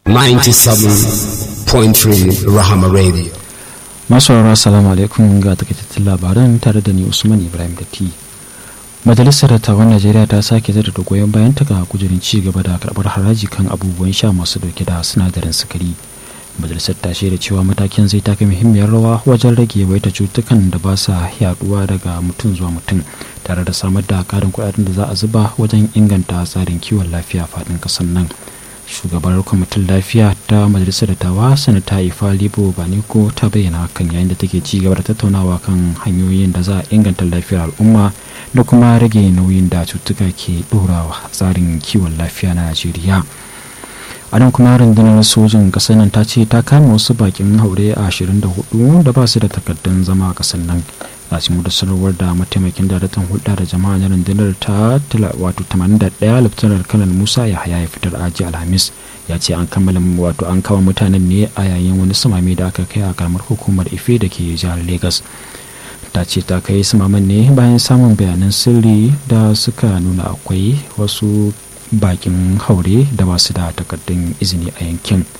97.3 Rahama Radio. masu rarra salamu alaikum ga takaitattun labaran tare da ni usman ibrahim datti majalisar dattawan najeriya ta sake da goyon bayan ta ga kujerin ci gaba da karbar haraji kan abubuwan sha masu dauke da sinadarin sukari majalisar ta shaida cewa matakin zai taka muhimmiyar rawa wajen rage waita cutukan da ba sa yaduwa daga mutum zuwa mutum tare da samar da karin kudaden da za a zuba wajen inganta tsarin kiwon lafiya faɗin ƙasar nan shugabar kwamitin lafiya ta majalisar dattawa sanata ifa libo baniko ta bayyana hakan yayin da take ci gaba da tattaunawa kan hanyoyin da za a inganta lafiyar al'umma da kuma rage nauyin da cutuka ke ɗorawa tsarin kiwon lafiya na najeriya a nan kuma rundunar sojin ƙasar nan ta ce ta kama wasu bakin haure a 24 da ba su da takardun zama a ƙasar nan a cikin wata sanarwar da mataimakin daraktan hulɗa da jama'a na rundunar ta wato 81 laftanar kanal musa ya haya ya fitar aji alhamis ya ce an kammala wato an kawo mutanen ne a yayin wani samami da aka kai a karamar hukumar ife da ke jihar lagos ta ce ta kai samaman ne bayan samun bayanan sirri da suka nuna akwai wasu bakin haure da ba su da takardun izini a yankin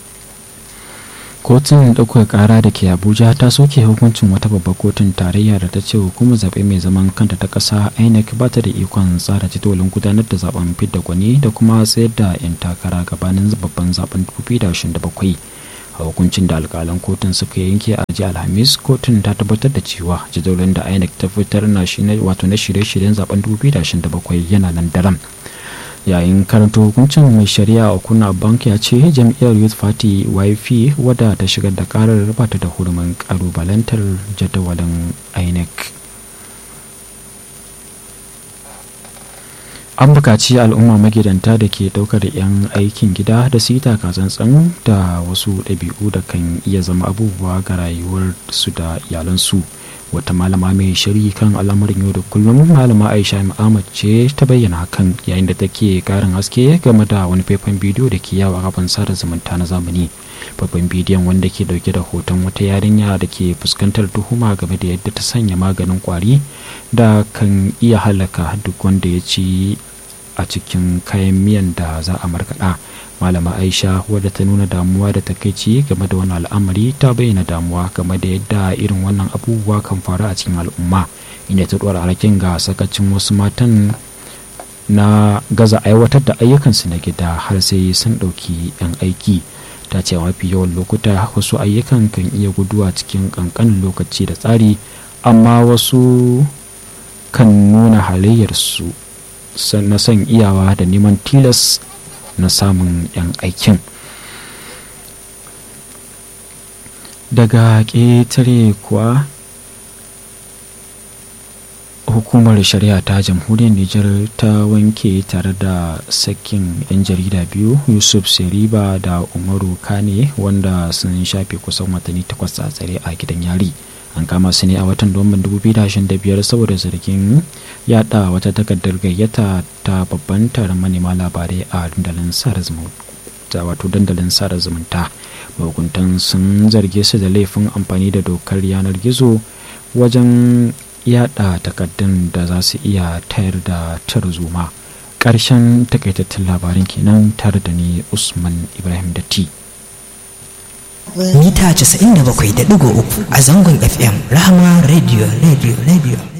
kotun ɗaukar ƙara da ke abuja ta soke hukuncin wata babbar kotun tarayya da ta ce hukumar zaɓe mai zaman kanta ta ƙasa inec ba ta da ikon tsara jadawalin gudanar da zaben fidda gwani da kuma tsayar da 'yan takara gabanin babban zaben 2027 a hukuncin da alƙalan kotun suka yanke a jiya alhamis kotun ta tabbatar da cewa jadawalin da inec ta fitar na wato na shirye-shiryen zaben 2027 yana nan daram yayin karanta hukuncin mai shari'a a kuna bank ya ce jam'iyyar youth party yp wadda ta shigar da karar bata da hurumin kalubalantar jadawalin inec an bukaci al'umma magidanta da ke daukar 'yan aikin gida da su yi takatsantsan da wasu ɗabi'u da kan iya zama abubuwa ga rayuwar su da iyalansu wata malama mai shiri kan al'amarin yau da kullum malama aisha ahmad ce ta bayyana hakan yayin da take karin haske game da wani faifan bidiyo da ke yawa kafin sada zumunta na zamani babban bidiyon wanda ke dauke da hoton wata yarinya da ke fuskantar tuhuma game da yadda ta sanya maganin kwari da kan iya halaka duk wanda ya ci a cikin kayan miyan da za a markaɗa malama aisha wadda ta nuna damuwa da takaici game da wani al'amari ta bayyana damuwa game da yadda irin wannan abubuwa kan faru a cikin al'umma inda ta ɗora alhakin ga sakacin wasu matan na gaza aiwatar da ayyukansu na gida har sai sun ɗauki 'yan aiki ta ce mafi yawan lokuta wasu ayyukan kan iya guduwa cikin ƙanƙanin lokaci da tsari amma wasu kan nuna halayyarsu na son iyawa da neman tilas na samun 'yan aikin daga ƙetare kuwa hukumar shari'a ta jamhuriyar nijar ta wanke tare da sakin 'yan jarida biyu yusuf seriba da umaru kane wanda sun shafe kusan watanni takwas a tsare a gidan yari an kama su ne a watan domin 2025 saboda zargin yada wata takardar gayyata ta babban taron manema labarai a dandalin sada zumunta wato dandalin sada zumunta mahukuntan sun zarge su da laifin amfani da dokar yanar gizo wajen yada takardun da za su iya tayar da tarzoma ƙarshen takaitattun labarin kenan tare da ni usman ibrahim datti mita 97.3 a zangon fm rahama radio radio radio